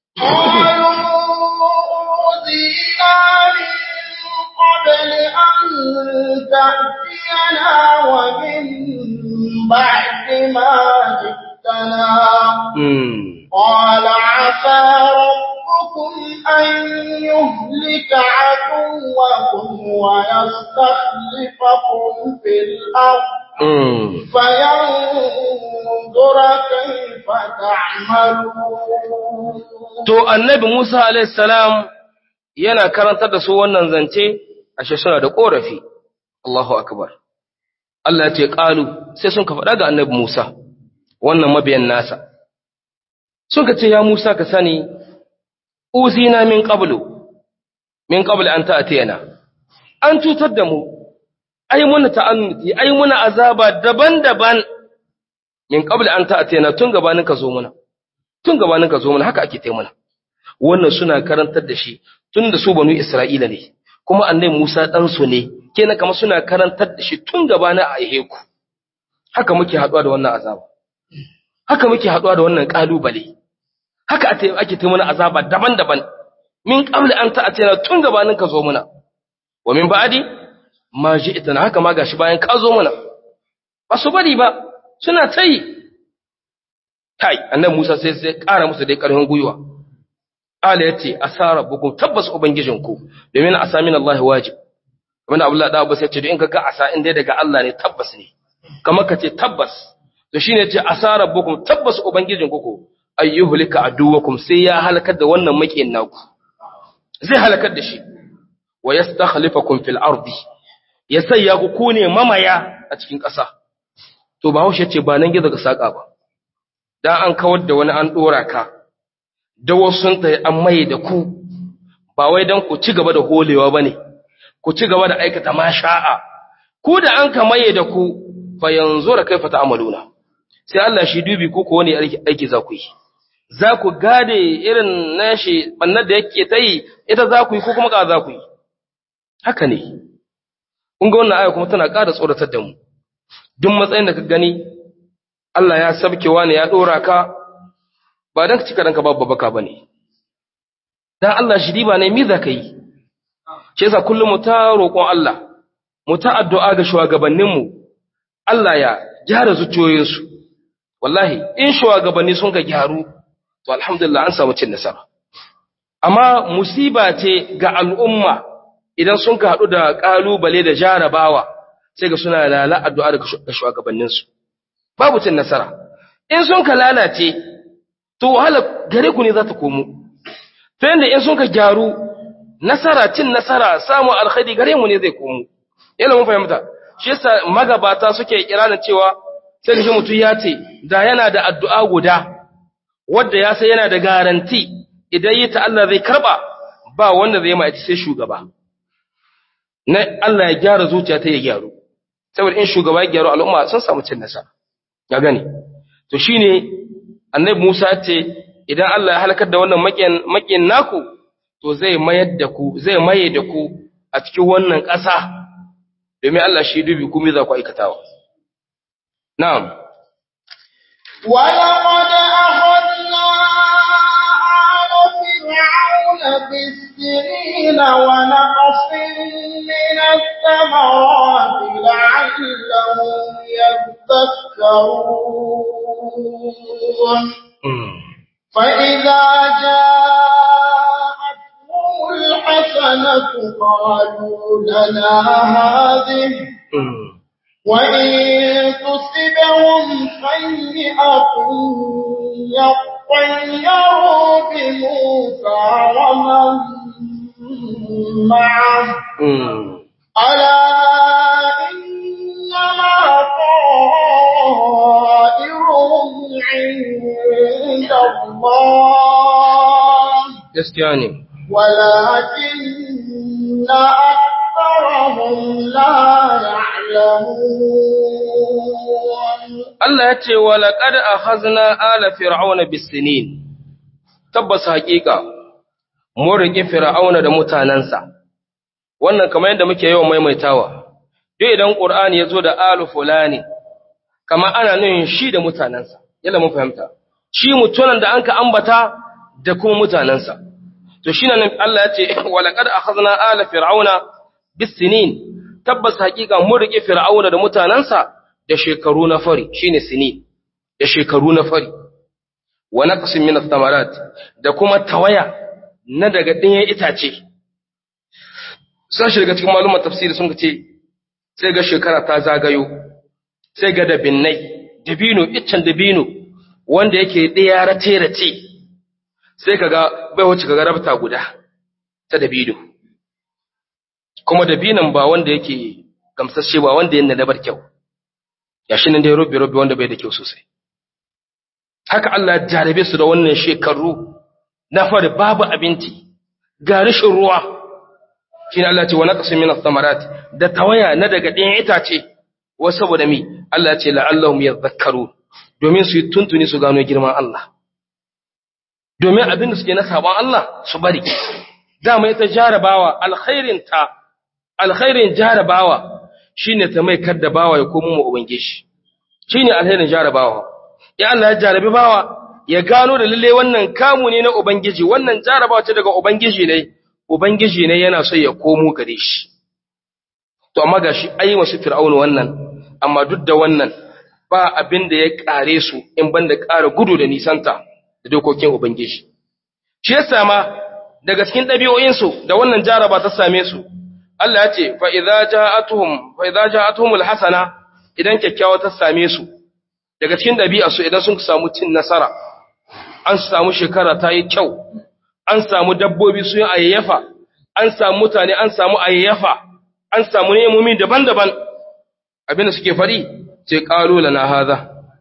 أوذينا من قبل أن تأتينا ومن بعد ما جئتنا
mm
قال عسى يأمركم أن يهلك عدوكم ويستخلفكم في الأرض
mm.
فينظر كيف تعملون
to annabi Musa alayhi salam yana karantar da su wannan zance ashe suna da korafi Allahu akbar Allah ya ce qalu sai sun ka faɗa ga annabi Musa wannan mabiyan nasa sun ka ce ya Musa ka sani uzina min qablu min qabl an ta'tiyana an cutar da mu ai muna ta'annuti ai muna azaba daban-daban min qabl an ta'tiyana tun gabanin ka zo muna tun gabanin ka zo muna haka ake taimuna wannan suna karantar da shi tun da su banu Isra'ila ne kuma annabi Musa dan su ne kenan kamar suna karantar da shi tun gabanin a aihe ku haka muke haduwa da wannan azaba haka muke haduwa da wannan kalubale haka ate- ake taimuna azaba daban-daban min qabl an ta'tiyana tun gabanin ka zo muna wa min ba'di ma ji'tana haka ma gashi bayan ka zo muna ba su bari ba suna tayi kai annabi Musa sai sai ƙara musu dai ƙarfin gwiwa ala yace asara bukum tabbas ubangijinku domin asamin Allah wajib wanda Abdullah da Abbas yace in ka ga asa in dai daga Allah ne tabbas ne kamar ka ce tabbas to shine yace asara bukum tabbas ubangijinku ko ayyuhlika aduwakum sai ya halakar da wannan makiyin naku zai halakar da shi wa yastakhlifakum fil ardi ya sayya ku ku ne mamaya a cikin ƙasa to ba haushe ce ba nan gizo ga saka ba dan an kawar da wani an dora ka da wasu sun tayi an maye da ku ba wai dan ku ci gaba da holewa bane ku ci gaba da aikata ma sha'a ku da an ka maye da ku fa yanzu da kaifa ta'maluna sai Allah shi dubi ku ko wani aiki za ku yi za ku gade irin nashi bannar da yake ta yi ita za ku yi ko kuma ka za ku yi haka ne kun ga wannan aya kuma tana ƙara tsoratar da mu duk matsayin da ka gani Allah ya sabke wani ya ɗora ka ba don ka cika ranka babu baka ba ne don Allah shi diba ne mi za ka yi shi yasa kullum mu ta roƙon Allah mu ta addu'a ga shugabanninmu Allah ya gyara zuciyoyinsu wallahi in shugabanni sun ka gyaru to alhamdulillah an samu cin nasara amma musiba ce ga al'umma idan sun ka haɗu da ƙalubale da jarabawa sai ga suna lala addu'a da shugabanninsu babu cin nasara in sun ka lalace to wahala gare ku ne za ta komo ta yadda in sun ka gyaru nasara cin nasara samun alkhairi gare mu ne zai komo yana mun fahimta shi yasa magabata suke kiranin cewa sai da shi mutum ya ce da yana da addu'a guda wadda ya sai yana da garanti idan yi ta Allah zai karba ba wanda zai ma sai shugaba na Allah ya gyara zuciya ta ya gyaru saboda in shugaba ya gyaru al'umma sun samu cin nasara ya gani to shine annabi Musa ce idan Allah ya halakar da wannan makiyan makiyan naku to zai mayar da ku zai maye da ku a cikin wannan ƙasa domin Allah shi dubi ku me za ku aikatawa na'am
ولقد أخذنا آل فرعون بالسنين ونقص من الثمرات لعلهم يذكرون فإذا جاءتهم الحسنة قالوا لنا هذه وإن تصبهم سيئة يطيروا بموسى ومن معه ألا إنما طائرهم عند الله
gaskiya ne
ولكن أكثرهم لا يعلمون
Allah ya ce wa laqad akhazna ala fir'auna bis-sinin tabbas haƙiƙa mun rike fir'auna da mutanansa wannan kamar yadda muke yawan maimaitawa duk idan qur'ani yazo da alu fulani kamar ana nufin shi da mutanansa yalla mun fahimta shi mutunan da anka ambata da kuma mutanansa to shine nan Allah ya ce wa laqad akhazna ala fir'auna bis-sinin tabbas haƙiƙa mun rike fir'auna da mutanansa da shekaru na fari shine sinin da shekaru na fari wa naqsin min ath-thamarat da kuma tawaya na daga ɗayan itace sashi daga cikin malumar tafsiri sun ce sai ga shekara ta zagayo sai ga dabinnai dabino iccen dabino wanda yake ɗaya race-race sai ka ga bai wuce ka ga rabta guda ta dabino kuma dabinan ba wanda yake gamsashe ba wanda yana da bar kyau ya shi nan dai robe-robe wanda bai da kyau sosai haka Allah ya jarabe su da wannan shekaru na fari babu abinci ga rashin ruwa shi Allah ce wa naqsu min ath-thamarat da tawaya na daga ɗayan itace wa saboda mi Allah ce la'allahum yadhakkaru domin su yi tuntuni su gano girman Allah domin abin da suke na sabon Allah su bari dama ita jarabawa alkhairin ta alkhairin jarabawa shine ta mai kadda bawa ya komo mu ubangiji shine alkhairin jarabawa ya Allah ya jarabi bawa ya gano da lalle wannan kamu ne na ubangiji wannan jarabawa ce daga ubangiji ne ubangiji ne yana so ya komo gare shi to amma gashi ai wasu fir'aunu wannan amma duk da wannan ba abin da ya kare su in banda ƙara gudu da nisanta da dokokin ubangiji shi yasa ma daga cikin ɗabi'o'insu da wannan jaraba ta same su Allah ya ce fa idza ja'atuhum fa idza ja'atuhumul hasana idan kyakkyawa ta same su daga cikin ɗabi'arsu idan sun samu cin nasara an samu shekara ta yi kyau an samu dabbobi sun ayyafa an samu mutane an samu ayyafa an samu nemomi daban-daban abinda suke fari ce qalu lana hadha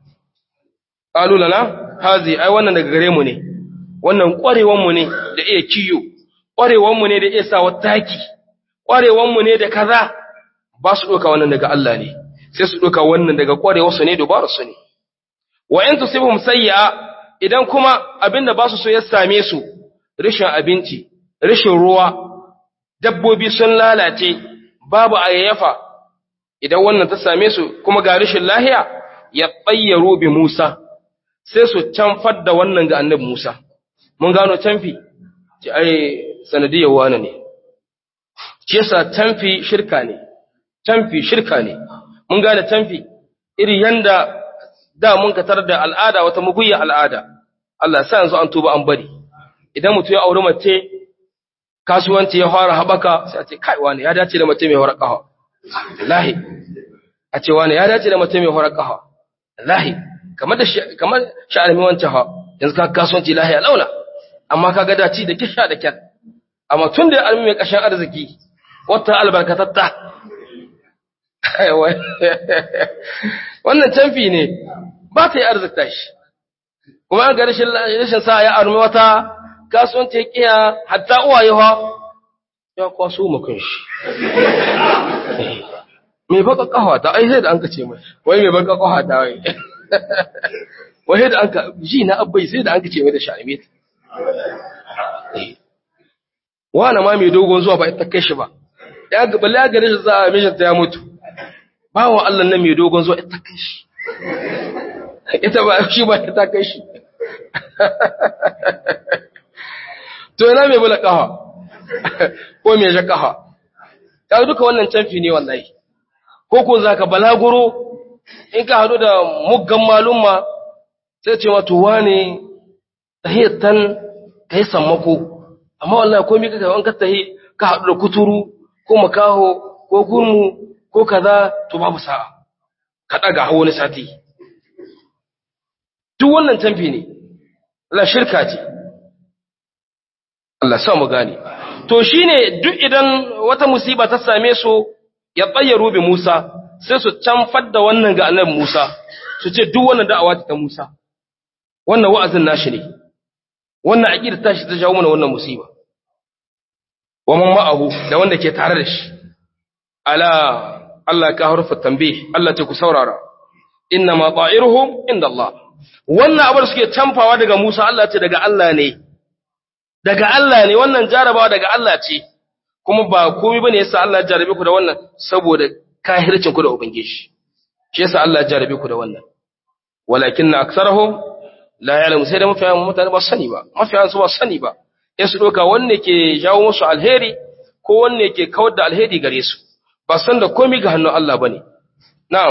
qalu lana hazi ai wannan daga gare mu ne wannan ƙwarewan mu ne da iya kiyo ƙwarewan mu ne da iya sawa taki ƙwarewan mu ne da kaza ba su doka wannan daga Allah ne sai su doka wannan daga ƙwarewar su ne dubaru su ne wa in tusibhum sayyi'a idan kuma abinda ba su so ya same su rashin abinci rashin ruwa dabbobi sun lalace babu ayyafa idan wannan ta same su kuma ga rashin lahiya ya tsayyaru bi Musa sai su canfar da wannan ga annabi Musa mun gano canfi ci ai sanadiyar wani ne shi yasa canfi shirka ne canfi shirka ne mun gane canfi iri yanda da mun katar da al'ada wata muguyya al'ada Allah sa yanzu an tuba an bari idan mutum ya auri mace kasuwanci ya fara haɓaka sai a ce kai wani ya dace da mace mai horar ƙafa lahi a ce wani ya dace da mace mai horar ƙafa lahi kamar da kamar sha'armi wancan ha yanzu ka kasuwanci lahi a launa amma ka ga dace da kisha da kyan amma tun da ya almi mai ƙashin arziki wata albarkatatta wannan canfi ne ba ta yi arzikta shi kuma an ga rashin sa ya armi wata kasuwanci ya kiya hatta uwaye ha ya kwaso makon shi mai baka kawa ta ai sai da an ka ce mai wai mai baka kawa ta wai wai da an ka ji na abbai sai da an ka ce mai da sha'ime ta wani ma mai dogon zuwa ba ita kai shi ba ya ga balle ya gare shi za a mishin ta ya mutu bawan Allah nan mai dogon zuwa ita kai shi ita ba shi ba ita kai shi to ina mai bula kafa ko mai ja kafa kaga duka wannan canfi ne wallahi ko ko zaka balaguro in ka hadu da muggan malumma sai ce ma to wane tahiyatan kai sammako amma wallahi komai kaga an ka tahi ka hadu da kuturu ko makaho ko gurmu ko kaza to babu sa'a ka daga hawo wani sati duk wannan canfi ne Allah shirka ce Allah sa mu gane to shine duk idan wata musiba ta same su ya tsayyaru bi Musa sai su canfar da wannan ga annabi Musa su ce duk wannan da'awa ta Musa wannan wa'azin nashi ne wannan aqida tashi ta jawo mana wannan musiba wa man ma'ahu da wanda ke tare da shi ala Allah ka harfa tambih Allah ce ku saurara inna ma ta'iruhum inda Allah wannan abar suke canfawa daga Musa Allah ce daga Allah ne daga Allah ne wannan jarabawa daga Allah ce kuma ba komai bane yasa Allah ya jarabe ku da wannan saboda kahircin ku da ubangiji shi yasa Allah ya jarabe ku da wannan walakinna aktharuhum la ya'lamu sai da mafiyan mutane ba sani ba mafiyan su ba sani ba in su doka wanne ke jawo musu alheri ko wanne ke kawar da alheri gare su ba san da komai ga hannun Allah bane na'am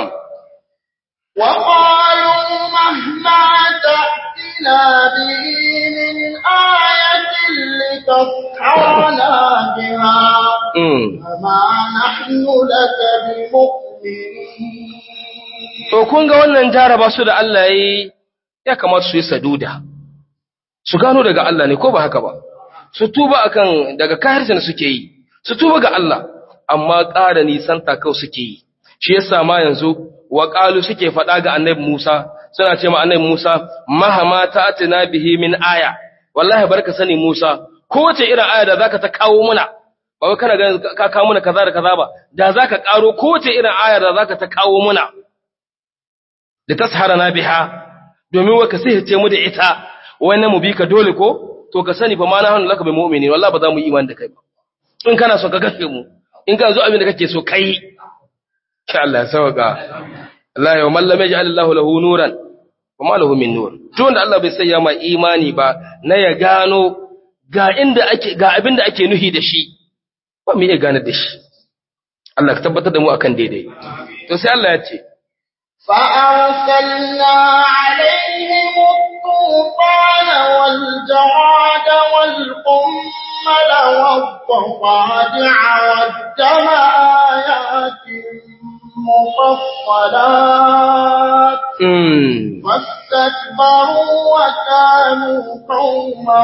وقالوا مهما تأتنا به من آية لتسحرنا بها
mm.
وما نحن لك بمؤمنين
To, kun ga wannan jaraba su da Allah ya yi, ya kamata su yi saduda, su gano daga Allah ne ko ba haka ba, su tuba akan daga kahircin suke yi, su tuba ga Allah, amma ƙara nisan takau suke yi. Shi yasa ma yanzu, waƙalu suke faɗa ga annabi Musa, suna ce ma annabi Musa, mahama ta atina bihi min aya, wallahi barka sani Musa, kowace irin aya da zaka ta kawo muna, ba wai kana ganin ka kawo muna kaza da kaza ba, da zaka ƙaro kowace irin aya da zaka ta kawo muna. da tasharana biha domin wa ka sihirce mu da ita wannan mu bi ka dole ko to ka sani fa ma na hannu laka bi mu'mini wallahi ba za mu yi imani da kai ba in kana so ka gaske mu in ka zo abin da kake so kai insha Allah ya sauka Allah ya man lam yaj'al Allahu lahu nuran wa ma lahu min nur tun da Allah bai sanya ma imani ba na ya gano ga inda ake ga abin da ake nuhi da shi ba mu iya gane da shi Allah ka tabbatar da mu akan daidai to sai Allah ya ce
فأرسلنا عليهم الطوفان والجراد والقمل والضفادع والدم آيات مفصلات
mm.
فاستكبروا وكانوا قوما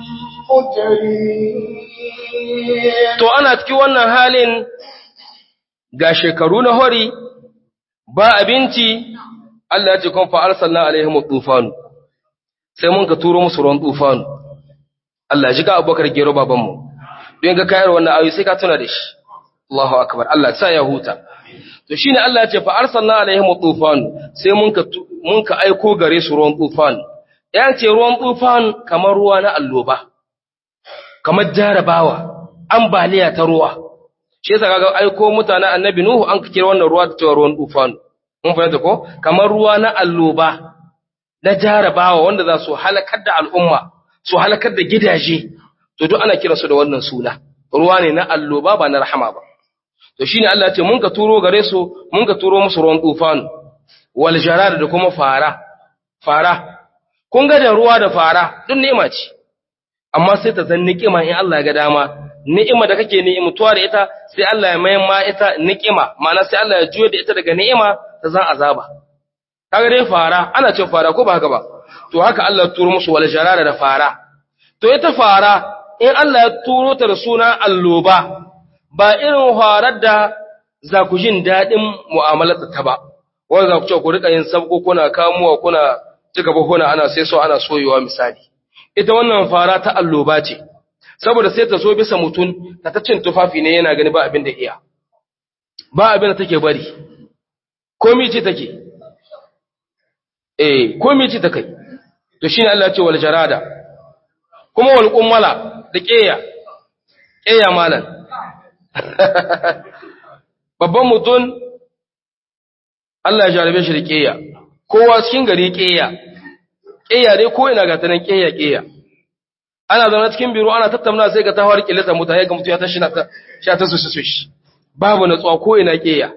مجرمين
To ana cikin wannan halin ga shekaru na hori ba abinci Allah ya ce kun fa arsalna alaihim tufanu sai mun ka turo musu ruwan tufanu Allah ji ga Abubakar gero baban mu don ga kayar wannan ayoyi sai ka tuna da shi Allahu akbar Allah sa ya huta to shine Allah ya ce fa arsalna alaihim tufanu sai mun ka tu- mun ka aiko gare su ruwan tufanu yan ce ruwan tufanu kamar ruwa na alloba kamar jarabawa ambaliya ta ruwa shi yasa kaga aiko mutanen annabi nuhu an kira wannan ruwa da cewa ruwan tufan mun fahimta ko kamar ruwa na alloba na jarabawa wanda za su halakar da al'umma su halakar da gidaje to duk ana kira su da wannan suna ruwa ne na alloba ba na rahama ba to shine Allah ya ce mun ka turo gare su mun ka turo musu ruwan tufan wal jarar da kuma fara fara kun ga da ruwa da fara duk ni'ima ce amma sai ta zan ni'ima in Allah ya ga dama ni'ima da kake ni'imtuwa da ita sai Allah ya mayan ma ita ni'ima ma'ana sai Allah ya juyo da ita daga ni'ima ta zan azaba kaga dai fara ana cin fara ko ba haka ba to haka Allah ya turo musu wal jarara da fara to ita fara in Allah ya turo ta da suna alloba ba irin farar da za ku jin daɗin mu'amalar ta ba wanda za ku ce ku rika yin sabko kuna kamuwa kuna cika buhuna ana sai so ana soyewa misali ita wannan fara ta alloba ce saboda sai ta zo bisa mutum ta ta cin tufafi ne yana gani ba abin da iya ba abin da take bari komi ce take eh komi ce ta kai to shine Allah ya ce wal jarada kuma wal qummala da ƙeya ƙeya malan babban mutum Allah ya jarabe shi da ƙeya kowa cikin gari ƙeya ƙeya dai ko ina ga ta nan ƙeya ƙeya ana zaune cikin biro ana tattauna sai ga tawar kilata mutane ga mutu ya tashi na ta sha ta su su shi babu natsuwa ko ina ƙeya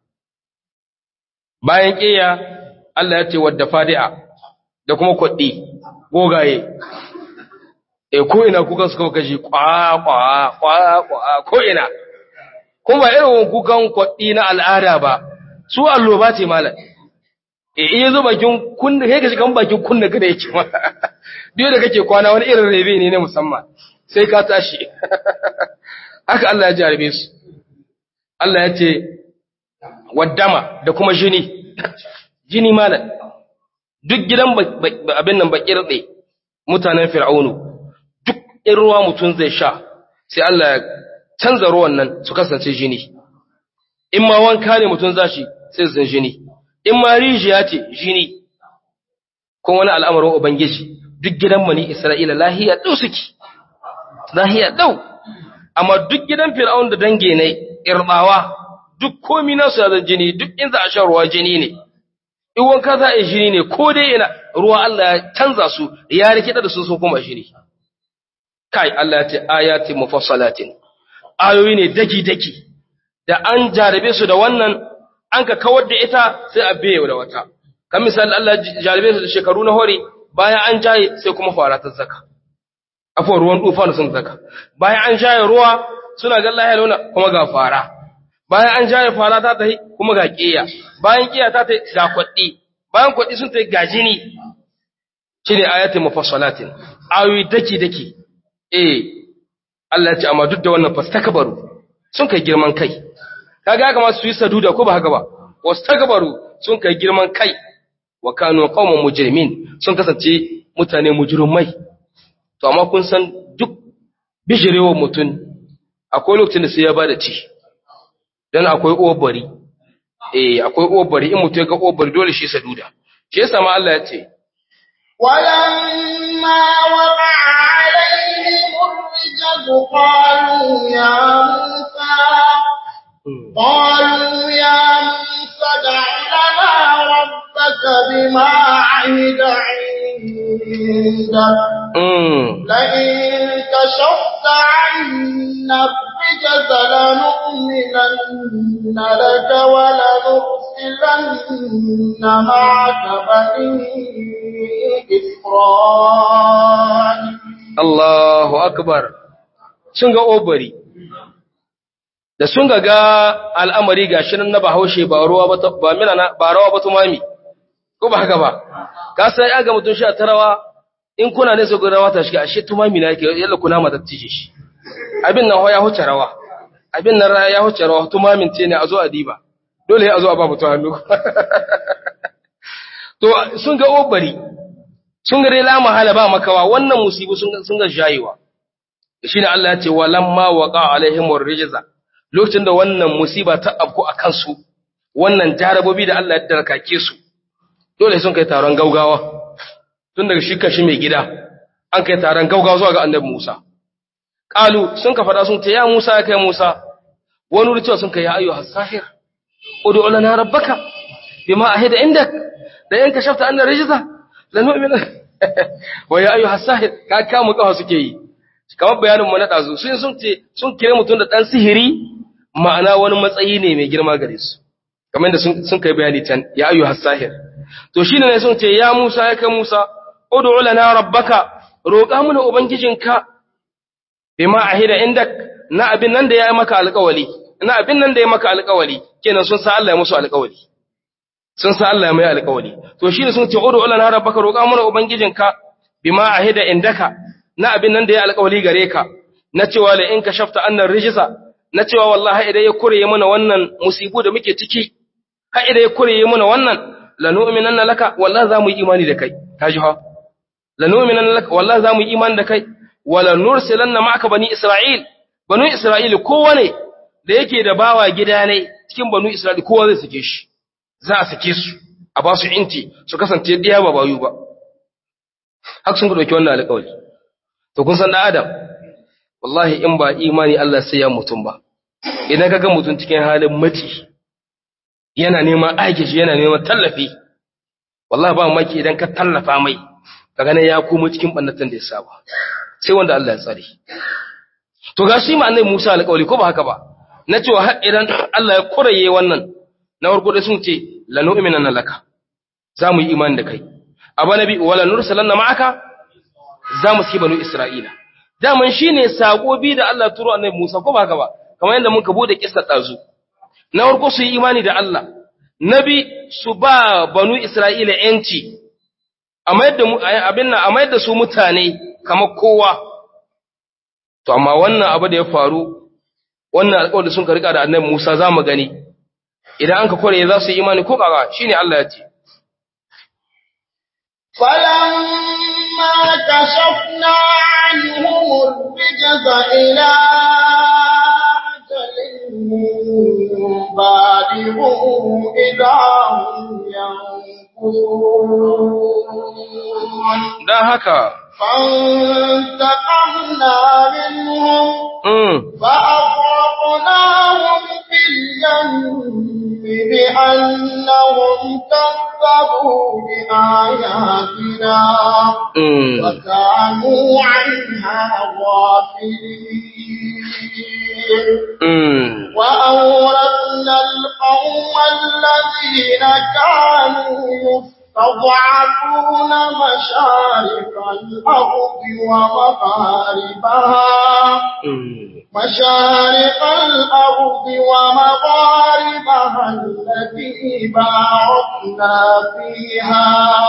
bayan ƙeya Allah ya ce wadda fadi'a da kuma kwaɗi gogaye e ko ina kukan suka kaji kwa kwa kwa kwa ko ina kuma ba irin kukan kwaɗi na al'ada ba su alloba ce malam e iya zo bakin kunna kai ka shiga bakin kunna kada yake ma duk da kake kwana wani irin rebe ne na musamman sai ka tashi haka Allah ya jarabe su Allah ya ce waddama da kuma jini jini malam duk gidan abin nan bakir ɗe mutanen fir'aunu duk in ruwa mutum zai sha sai Allah ya canza ruwan nan su kasance jini in ma wanka ne mutum za shi sai zan jini in ma rijiya ce jini ko wani al'amarin ubangiji duk gidan mani isra'ila lahiya ɗau suke lahiya ɗau amma duk gidan fir'aun da dange ne irbawa duk komi nasu ya zan jini duk in za a sha ruwa jini ne in wanka za a yi jini ne ko dai ina ruwa Allah ya canza su ya rikida da su sun kuma jini kai Allah ya ce ayati mufassalatin ayoyi ne daki daki da an jarabe su da wannan an ka kawar da ita sai a biye da wata kan misali Allah jarabe su da shekaru na hore bayan an jaye sai kuma fara ta zaka afuwar ruwan tufa sun saka bayan an shaye ruwa suna ga Allah ya launa kuma ga fara bayan an shaye fara ta tahi kuma ga kiya bayan kiya ta tahi ga kwaɗi bayan kwaɗi sun tahi ga jini shine ayatul mufassalatin ayoyi daki daki eh Allah ya ce amma duk da wannan fastakbaru sun kai girman kai kaga haka ma su yi saduda ko ba haka ba wastakbaru sun kai girman kai wa kanu qauman mujrimin sun kasance mutane mujrimai to amma kun san duk bijirewa mutun akwai lokacin da sai ya bada ci dan akwai obari eh akwai obari in mutu ya ga obari dole shi saduda shi yasa ma Allah ya ce
ولما وقع عليهم الرجز قالوا يا موسى قالوا يا موسى ادع لنا ربك بما عهد عندك
mm.
لئن كشفت عنا الرجز لنؤمنن لك ولنرسلن معك بني إسرائيل
Allahu akbar sun ga obari da sun ga ga al'amari ga shirin na bahaushe ba ruwa ba ta- ba mina na ba rawa ba tumami ko ba haka ba ka sai ya ga mutum shi a tarawa in kuna ne su ga rawa ta shiga ashe tumami na yake yalla kuna mata tije shi abin nan ho ya huce rawa abin nan ya huce rawa tumamin ce ne a zo a diba dole ya zo a ba mutum hannu to sun ga obari sun ga dai la mahala ba makawa wannan musibu sun sun ga jayewa shine Allah ya ce walamma waqa alaihim rijza lokacin da wannan musiba ta afku akan su wannan jarabobi da Allah ya darkake su dole sun kai taron gaugawa tun daga shi kashi mai gida an kai taron gaugawa zuwa ga annabi Musa qalu sun ka fada sun ce ya Musa ya kai Musa wani wuri cewa sun kai ya ayyuhas sahir ud'u lana rabbaka bima ahida indak da yanka shafta annar rijza lanu'mina wa ya ayyuhas sahir ka kama kafa suke yi kamar bayanin mu na dazu sun sun ce sun kire mutum da dan sihiri ma'ana wani matsayi ne mai girma gare su kamar da sun sun kai bayani can ya ayyuhas sahir to shine ne sun ce ya Musa ya kai Musa ud'u lana rabbaka roƙa mana ubangijinka bima ahida indak na abin nan da ya maka alƙawali na abin nan da ya maka alƙawali kenan sun sa Allah ya musu alƙawali sun sa Allah ya mai alƙawari to shine sun ce udu lana rabbaka roƙa mana ubangijinka bima ahida indaka na abin nan da ya alƙawari gare ka na cewa la in kashafta annar rijsa na cewa wallahi idan ya kureye mana wannan musibu da muke ciki ha idan ya kureye mana wannan lanu'minanna laka wallahi za mu yi imani da kai kaji ha lanu'minanna laka wallahi za mu yi imani da kai wala nursilanna ma'aka bani isra'il banu isra'il kowane da yake da bawa gida ne cikin banu isra'il kowa zai sake shi za a sake su a ba su inti su kasance ɗiya ba bayu ba haka sun ɗauki wannan alƙawari to kun san ɗan adam wallahi in ba imani Allah sai ya mutum ba idan ka ga mutum cikin halin mati yana neman aiki shi yana neman tallafi wallahi ba maki idan ka tallafa mai ka gane ya komo cikin ɓannatan da ya saba sai wanda Allah ya tsare to ga shi ma annabi Musa alƙawari ko ba haka ba na cewa har idan Allah ya kuraye wannan na farko da sun ce lanu'minanna laka za mu yi imani da kai aba nabi wala nursalanna ma'aka za mu ci banu isra'ila daman shine sako bi da Allah turo annabi Musa ko ba haka ba kamar yadda muka bude kissa dazu na farko su yi imani da Allah nabi su ba banu isra'ila yanci amma yadda abin nan amma yadda su mutane kamar kowa to amma wannan abu da ya faru wannan alƙawarin sun ka rika da annabi Musa za mu gani idan an ka kore za su yi imani ko kaga shine Allah ya ce
فلما كشفنا عنهم الرجز إلى أجل بالغوا إذا هم ينكرون
dan haka
فانتقمنا منهم
mm,
فأغرقناهم في اليم بأنهم كذبوا بآياتنا
mm,
وكانوا عنها غافلين
mm.
وأورثنا القوم الذين كانوا تضعفون مشارق الأرض ومغاربها مشارق الأرض ومغاربها التي باركنا فيها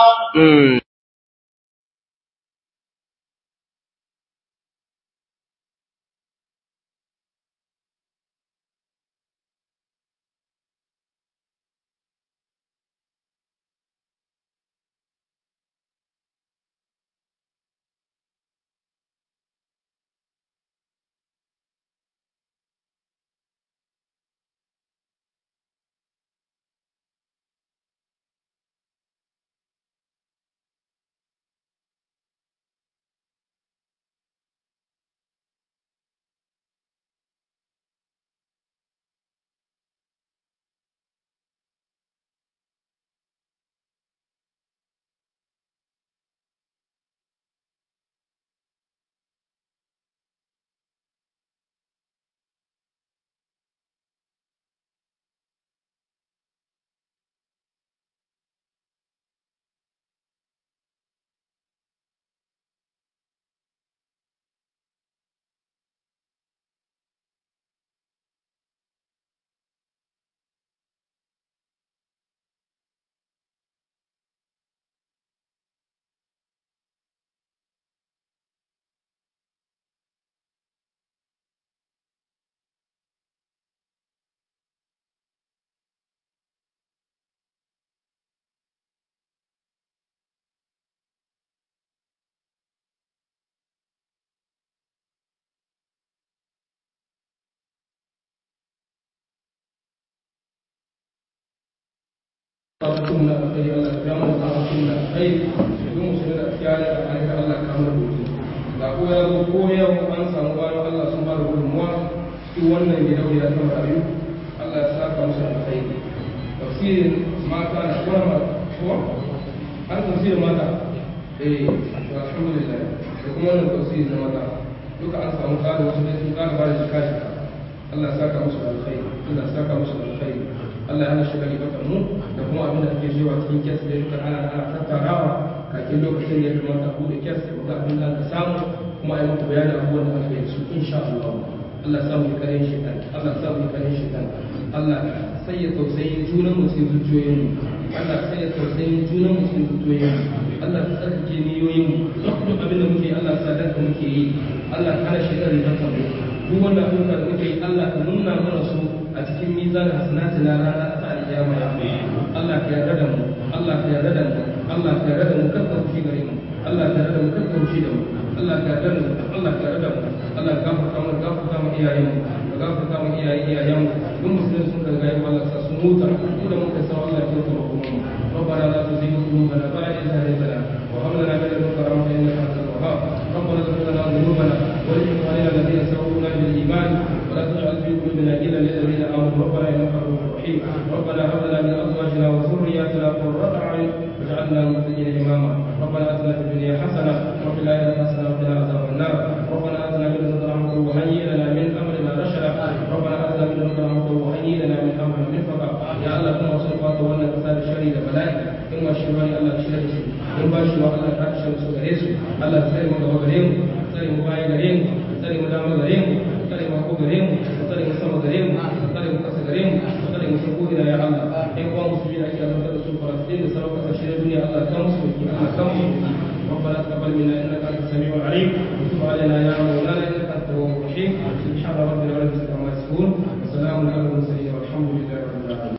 sunna alkhairi Allah ya biya mu da sunna alkhairi don mu shiga da kiyaya da alkhairi Allah ya kama rubutu ga ko ya zo ko yau an samu bayan Allah sun ba da gudunmuwa cikin wannan gidauniya ta marayu Allah ya saka musu alkhairi tafsirin mata na kuma ko an tafsirin mata eh alhamdulillah da kuma wannan tafsirin na mata duka an samu kada wasu dai sun kada ba da shika shika Allah ya saka musu alkhairi Allah ya saka musu alkhairi Allah ya hana shi kalifatan mu da kuma abin da ake cewa cikin kes da duka ana ana tattarawa kakin lokacin da ya kamata a bude kes da abin da aka samu kuma a yi maka bayanin abubuwan da aka yi su insha Allah Allah ya samu kare shi kan Allah ya samu kare shi kan Allah sai ya tausayi junan mu cikin zuciyoyin mu Allah sai ya tausayi junan mu cikin zuciyoyin mu Allah ya tsarkake niyoyin mu duk abin da muke Allah sa dan muke yi Allah ya hana shi da ribar mu duk wannan abubuwa da muke yi Allah ka nuna mana su a cikin mizan hasanati na rana ta alƙiyama ya Allah ka yarda da mu Allah ka yarda da mu Allah ka yarda da mu kada ku shi gare mu Allah ka yarda da mu kada ku shi da mu Allah ka yarda da mu Allah ka yarda da mu Allah ka gafarta mu gafarta mu iyayen mu ka gafarta mu iyayen iyayen mu duk musulmi sun ka ga Allah sa su muta mu da muka san Allah ya tsoro mu ربنا لا تزغ قلوبنا بعد إذ هديتنا وهب لنا من لدنك رحمة إنك أنت الوهاب ربنا اغفر لنا ذنوبنا ولإخواننا الذين سبقونا بالإيمان ولا تجعل في قلوبنا غلا للذين آمنوا ربنا إنك رؤوف رحيم ربنا هب لنا من أزواجنا وذرياتنا قرة أعين واجعلنا للمتقين إماما ربنا آتنا في الدنيا حسنة وفي الآخرة حسنة وقنا عذاب النار ربنا آتنا من لدنك رحمة وهيئ لنا من أمرنا رشدا ربنا آتنا من لدنك رحمة وهيئ لنا من أمرنا مرفقا يا الله كما وصفات وانا كساد الشري لبلاء إن ما شروا الله كشري in ba shi wa Allah ka kashe su gare su Allah ka tsare mu gaba gare mu tsare mu baya gare mu tsare mu dama gare mu tsare mu ko gare mu tsare mu sama gare mu tsare mu kasa gare mu tsare mu sako ina ya Allah ai kuma musulmi da ake azabtar da su Falastin da sauran kasashe na duniya Allah ka musu Allah ka musu ربنا تقبل منا انك انت السميع العليم وتب علينا يا مولانا انك انت التواب الرحيم سبحان ربنا رب العزه عما يصفون وسلام على المرسلين والحمد لله رب العالمين